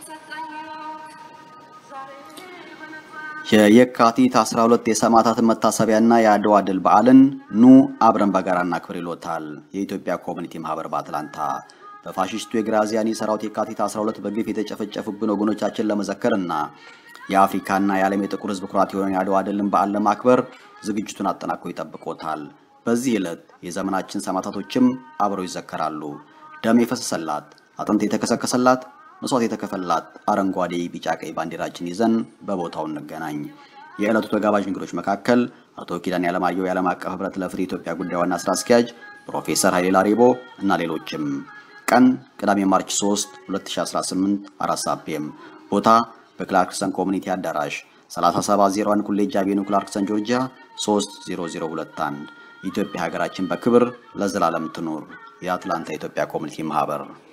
የየካቲት 12 የሰማዕታትን መታሰቢያና የአድዋ ድል በዓልን ኑ አብረን በጋራ እናክብር ይሎታል የኢትዮጵያ ኮሚኒቲ ማህበር በአትላንታ። በፋሽስቱ የግራዚያኒ ሰራዊት የካቲት 12 በግፍ የተጨፈጨፉብን ወገኖቻችን ለመዘከርና የአፍሪካና የዓለም የጥቁር ሕዝብ ኩራት የሆነን የአድዋ ድልን በዓል ለማክበር ዝግጅቱን አጠናክሮ ይጠብቆታል። በዚህ ዕለት የዘመናችን ሰማዕታቶችም አብረው ይዘከራሉ። ደም የፈሰሰላት አጥንት የተከሰከሰላት መስዋዕት የተከፈላት አረንጓዴ፣ ቢጫ፣ ቀይ ባንዲራችን ይዘን በቦታው እንገናኝ። የዕለቱ ተጋባዥ እንግዶች መካከል አቶ ኪዳን ያለማየሁ የዓለም አቀፍ ህብረት ለፍትህ ኢትዮጵያ ጉዳይ ዋና ስራ አስኪያጅ፣ ፕሮፌሰር ኃይሌ ላሪቦ እና ሌሎችም። ቀን ቅዳሜ ማርች 3 2018 4 ሰዓት ፒኤም። ቦታ በክላርክሰን ኮሚኒቲ አዳራሽ 3701 ኮሌጅ አቬኑ ክላርክሰን ጆርጂያ 30021። ኢትዮጵያ ሀገራችን በክብር ለዘላለም ትኑር። የአትላንታ ኢትዮጵያ ኮሚኒቲ ማህበር